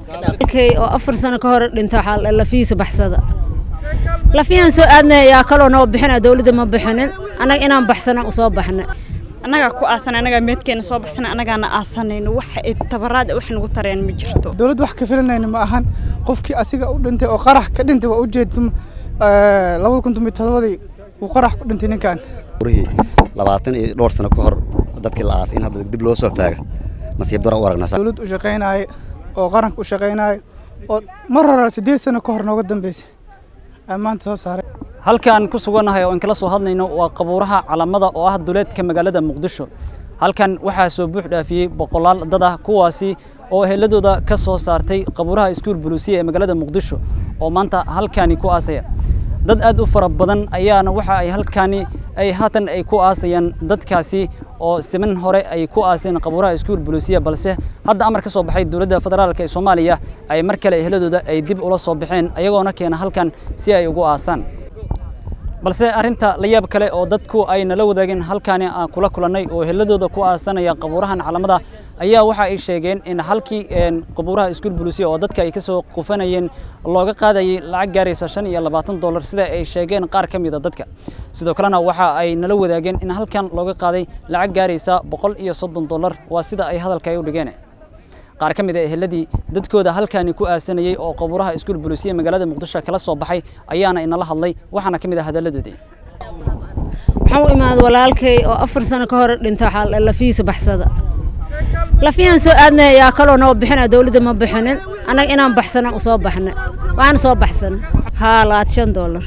kay oo afar sano ka hor dhinta waxaa lafihiisa baxsada lafiyaan soo aadnay yaa kaloo noo bixina dawladda ma bixinin annaga inaan baxsana usoo baxnay annagaa ku aasan annagaa meedkeena soo baxsana annagaana aasanayno wax ay tabaraad wax nagu tareen ma jirto dawladda wax ka filanayna ma ahan qofkii asiga u dhintay oo qarax ka dhintay waa ujeedtum labada kun tomiyo todobadii uu qarax ku dhintay ninkan urihii labaatan iyo dhowr sano ka hor dadkii la aasay in hadda dib loo soo faaga nasiib dara u aragnaa dawlad u shaqaynaaye oo qaranka u shaqaynaayo oo mar hore siddeed sano ka hor nooga dambeysay aa maanta soo saaray halkaan ku sugannahay oo aan kala soo hadlayno waa qabuuraha calamada oo ah duleedka magaalada muqdisho halkan waxaa soo buux dhaafiyey boqolaal dad ah kuwaasi oo eheladooda ka soo saartay qabuuraha iskuul buluusiya ee magaalada muqdisho oo maanta halkaani ku aasaya dad aad u fara badan ayaana waxa ay halkaani ay haatan ay ku aasayaan dadkaasi oo siman hore ay ku aaseen qabuuraha iskuul buluusiya balse hadda amar ka soo baxay dowladda federaalka ee soomaaliya ay mar kale eheladooda ay dib ula soo baxeen ayagoona keena halkan si ay ugu aasaan balse arrinta la yaab kale oo dadku ay nala wadaageen halkaani aan kula kulannay oo eheladooda ku aasanaya qabuurahan calamada ayaa waxa ay sheegeen in halkii qabuuraha iskuul buluusiya oo dadka ay ka soo qufanayeen looga qaadayay lacag gaaraysa shan iyo labaatan dollar sida ay sheegeen qaar ka mida dadka sidoo kalena waxa ay nala wadaageen in halkan looga qaaday lacag gaaraysa boqol iyo soddon dollar waa sida ay hadalka ay u dhigeen qaar ka mid a eheladii dadkooda halkaani ku aasanayey oo qabuuraha iskuul buluusiya magaalada muqdisho kala soo baxay ayaana inala hadlay waxaana ka mid ah hadalladoodii waxaan u imaaday walaalkay oo afar sano ka hor dhinta waxaa lafihiisa baxsada lafiyaan soo aadnay yaa kaloo noo bixina dawladda ma bixinin annaga inaan baxsana usoo baxnay waana soo baxsanay haa labaatan shan dollar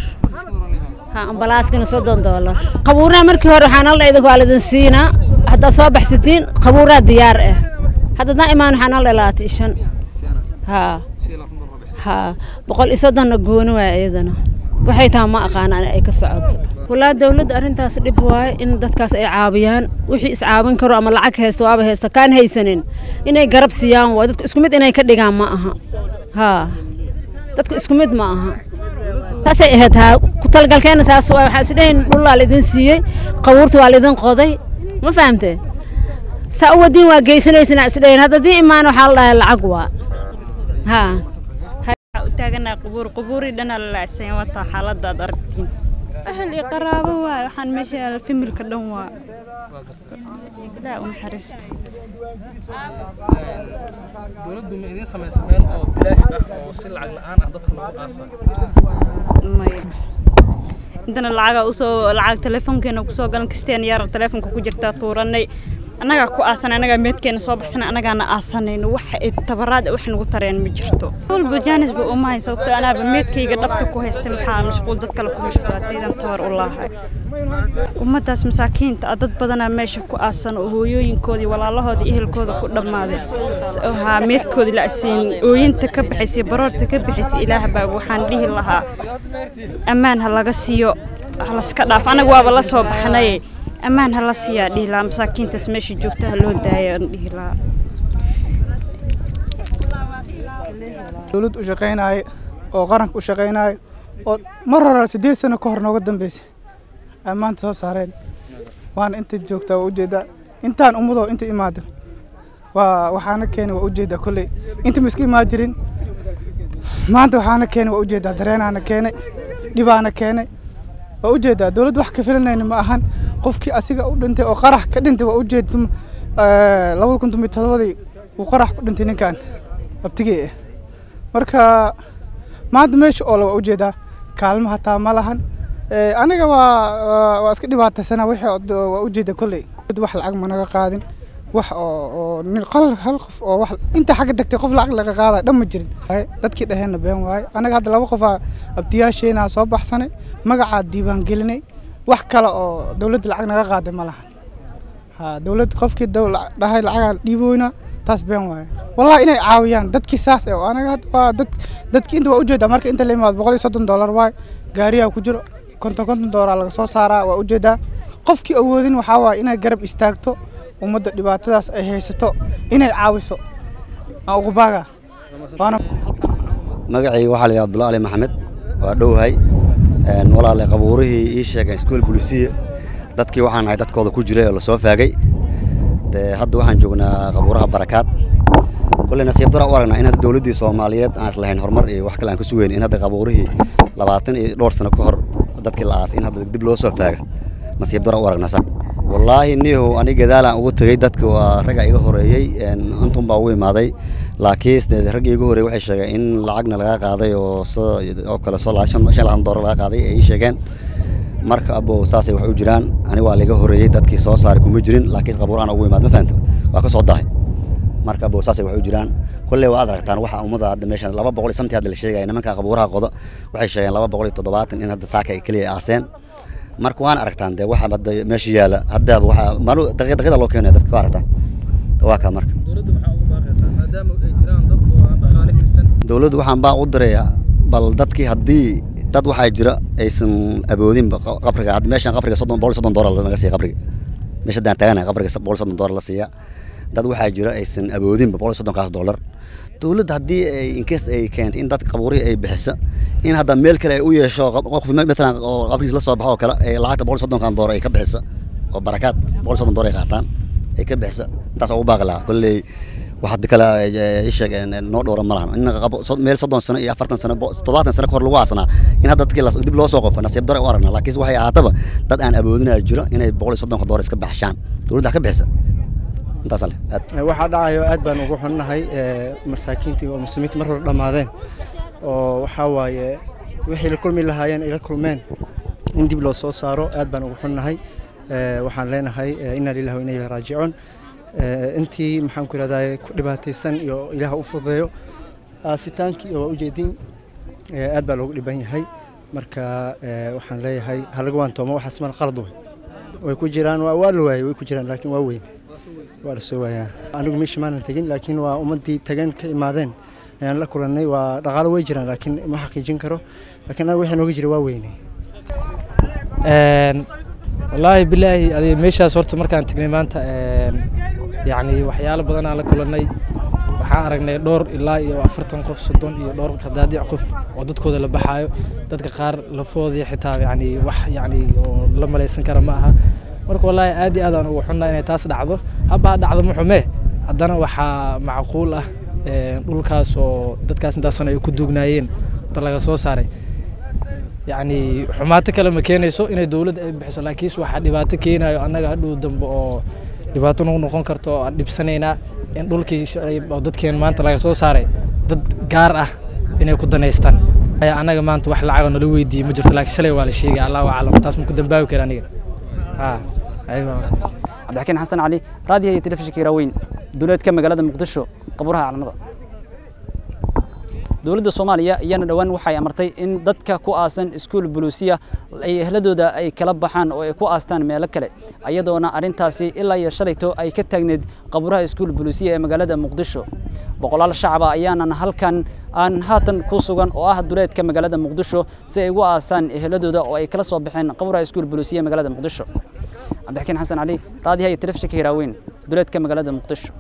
haa ambalaaskana soddon dollar qabuuraha markii hore waxaan hal idinku waa lidin siinaa haddaad soo baxsatiin qabuuraha diyaar ah haddadaan imaan waxaan hal labaatan iyo shan haa haa boqol iyo soddonna gooni waaya iyadana waxay tahay ma aqaan ay ka socoto walaa dawladda arrintaas dhib waaye in dadkaas ay caawiyaan wixii iscaawin karo ama lacag haysta waaba haysta kaan haysanin inay garab siiyaan waay dadka isku mid inay ka dhigaan ma aha haa dadka isku mid ma aha saasay ahayd haa ku talagalkeena saas waay waxaan isdhahayn dhullaa laidin siiyey qabuurta waa laidin qoday ma fahamtee saa u wadiin waa geysanaysanaa isdhahayn hadda dii imaan waxaa la dhahay lacag waa haa u taaganahay qubuur qubuurii dhanaa la laacsan wataa xaaladda aad aragtiin ahal iyo qaraabo waay waxaan meesha yaala familka dhan waa ilaa u naxariisto dowladdu ma idiin samaysa meel oo bilaash ah oo si lacag la-aan ah dadka loogu aasayo maya intana lacaga usoo lacag telefoonkeena kusoo galan kasteen yar telefoonka ku jirtaa tuuranay annagaa ku aasan annagaa meedkeena soo baxsan annagaana aasanayno wax ay tabaraad wax nagu tareen ma jirto walba jaanis ba uma hay sababtoo anaaba meedkayga dhabta ku haysta maxaa mashquul dad kale ku mashquulaataydan tabar u laahay ummaddaas masaakiinta ah dad badanaa meesha ku aasan oo hooyooyinkoodii walaalahoodii ehelkooda ku dhammaaday haa meedkoodii la asiin ooyinta ka bixaysay baroorta ka bixaysay ilaah baa waxaan dhihi lahaa ammaan ha laga siiyo ha laska dhaaf anaga waaba la soo baxnay ammaan ha la siiyaa dhihi lahaa masaakiintaas meesha joogta ha loo daaya aan dhihi lahaa dawlad u shaqaynaaye oo qaranka u shaqaynaayo oo mar hore siddeed sano ka hor nooga dambeysay aa maanta soo saareen waana inta joogtaa waa ujeedaa intaan ummadoo inta imaado waa waxaana keenay waa ujeedaa kolley inta ma iska imaan jirin maanta waxaana keenay waa ujeedaa dareenaana keenay dhibaana keenay waa ujeedaa dawladda wax ka filanayna ma ahan qofkii asiga u dhintay oo qarax ka dhintay waa ujeedtum labada kun tomiyo todobadii uu qarax ku dhintay ninkan abtigey ah marka maanta meesha oo waa ujeedaa kaalmo hataa ma lahan aniga waa waa iska dhibaataysana wixii waa ujeeda kolley wax lacag ma naga qaadin wax oo oo nin qal hal qof oo wax inta xagga degtay qof lacag laga qaada dhan ma jirin dadkii dhaheenna been waaye anaga hadda laba qof aa abtiyaasheenaa soo baxsanay magacaa diiwaan gelinay wax kale oo dawladda lacag naga qaaday ma lahan ha dawlad qofkii dhahay lacagaa dhiiboyna taas been waaye wallahi inay caawiyaan dadkii saas oo anaga hadda waa dad dadkii inta waa ujeedaa marka inta la imaado boqol iyo soddon dollar waaye gaariyaa ku jiro konton konton dollar laga soo saaraa waa ujeedaa qofkii awoodin waxaa waaye inay garab istaagto ummadda dhibaatadaas ay haysato inay caawiso aan ugu baaga magacayga waxaa la yidhaha abdulla ali maxamed waa dhowhay walaale qabuurihii ii sheegeen iskuol bulisiya dadkii waxaan ahay dadkooda ku jiray oo lasoo faagay dee hadda waxaan joognaa qabuuraha barakaad kulley nasiib dara u aragnaa in hadda dowladdii soomaaliyeed aan islahayn horumar iyo wax kale aan ku sugeyn in hadda qabuurihii labaatan iyo dhowr sano ka hor dadkii la aasay in hadda dib loo soo faaga nasiib dara u aragnaa sa wallaahi niyahow ani gadaalaan ugu tegey dadka waa ragga iga horeeyey intun baa ugu imaaday laakiin ragga iga horeeyey waxay sheegeen in lacagna laga qaaday oo soo oo kale soo shan labaatan doolar laga qaaday ay ii sheegeen marka abo saasay wax u jiraan ani waa laga horeeyey dadkii soo saaray kuma jirin laakiin qabuur aan ugu imaad ma fahanta waa ka soo dahay marka abo saasay wax u jiraan kolley waa aad aragtaan waxa ummadda hadda meeshan laba boqol iyo samtii hadda la sheegaya nimanka qabuuraha qodo waxay sheegeen laba boqol iyo toddobaatan in hadda saaka ay keliya aaseen marka waan aragtaan dee waxa hadda meesha yaala haddaaba waxa maalu daqiiqada loo keenaya dadka waa aragtaan waa kaa marka dowladda maxaa ugu baaqaysaa maadaama ay jiraan dad oo aan dhaqaale haysan dowladdu waxaan baa u dirayaa bal dadkii haddii dad waxaa jira aysan awoodinba qabriga hadda meeshan qabriga soddon boqol iyo soddon doolar laga siiya qabriga meesha haddaan taaganahay qabriga boqol iyo soddon doolar la siiya dad waxaa jira aysan awoodinba boqol iyo soddonkaas doolar dowladda haddii ay inkees ay keentay in dad qabuurihii ay bixiso in hadda meel kale ay u yeesho qof matalan oo qabrigiis la soo baxo oo kale ay lacagta boqol iyo soddonkan doolar ay ka bixiso oo barakaad boqol iyo soddon doolar ay qaataan ay ka bixiso intaas ugu baaqi lahaa kolley wax hadda kale isheeg noo dhowra ma lahan in meel soddon sano iyo afartan sano toddobaatan sano kahor lagu aasanaa in hadda dadkii dib loo soo qofo nasiib dare u aragnaa laakiin waxay ahaataba dad aan awoodinaya jiro inay boqol iyo soddonka doolar iska baxshaan dowladda ka bixisa intaas ale aad waxaa dhacayo aad baan ugu xunnahay masaakiintii oo muslimiinta mar hore dhammaadeen oo waxaa waaye wixii la kulmi lahaayeen ay la kulmeen in dib loo soo saaro aad baan ugu xunnahay waxaan leenahay inna lillahi wa inna ilayhi raajicuun intii maxaan ku ihahdaa ku dhibaataysan iyo ilaah u fududeeyo aasitaankii waa ujeedin aad baa loogu dhiban yahay marka waxaan leeyahay halaga waantoomo waxaas mal qalad wey way ku jiraan waa la waayey way ku jiraan laakiin waa weyn waa la soo waayaa anigu meesha maanan tegin laakiin waa ummaddii tageen ka imaadeen ayaan la kulannay waa dhaqaalo way jiraan laakiin ma xaqiijin karo laakiin aniga wixii nooga jira waa weynay wallaahi bilaahi adiga meeshaas horta markaan tagnay maanta yacni waxyaalo badan aan la kulannay waxaan aragnay dhowr ilaa iyo afartan qof soddon iyo dhowr qadaadic qof oo dadkooda la baxaayo dadka qaar lafoodii xitaa yacni wax yacni oo la malaysan kara ma aha marka wallaahi aad iyo aad aan ugu xunnaa inay taas dhacdo habbaa dhacdo ma xume haddana waxaa macquul ah dhulkaas oo dadkaas intaasna ay ku duugnaayeen inta laga soo saaray yacni xumaato kale ma keenayso inay dowladda ay bixiso laakiinse waxaa dhibaato keenayo annaga hadhow dambe oo dhibaato nagu noqon karto oo aan dhibsanaynaa in dhulkii oo dadkeen maanta laga soo saaray dad gaar ah inay ku danaystaan annaga maanta wax lacago nala weydiiyey ma jirto laakiin shalay waa la sheegay allahu aclam taas ma ku dambaabi kara aniga cabdixakiin xasan cali raadiyo iyo telefishinka iraaweyn dowladka magaalada muqdisho qabuuraha caalamada dowladda soomaaliya ayaana dhowaan waxay amartay in dadka ku aasan iskuul buluusiya ay ehladooda ay kala baxaan oo ay ku aastaan meelo kale ayadoona arrintaasi ilaa iyo shalayto ay ka taagneed qabuuraha iskuul buluusiya ee magaalada muqdisho boqolaal shacaba ayaanan halkan aan haatan ku sugan oo ah duleedka magaalada muqdisho si ay ugu aasaan ehladooda oo ay kala soo baxeen qabuuraha iskuul buluusiya ee magaalada muqdisho cabdixakiin xasan cali raadiyaha iyo telefishinka hiraaweyn duleedka magaalada muqdisho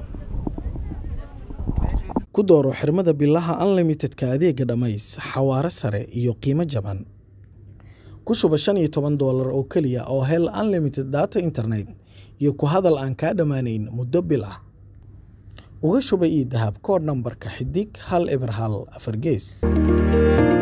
ku dooro xirmada bilaha unlimitedka adeega dhammays xawaare sare iyo qiimo jaban ku shuba shan iyo toban doolar oo keliya oo hel unlimited data internet iyo ku hadal aan kaa dhammaanayn muddo bil ah uga shuba ii dahab koodh nambarka xidig hal eber hal afar gees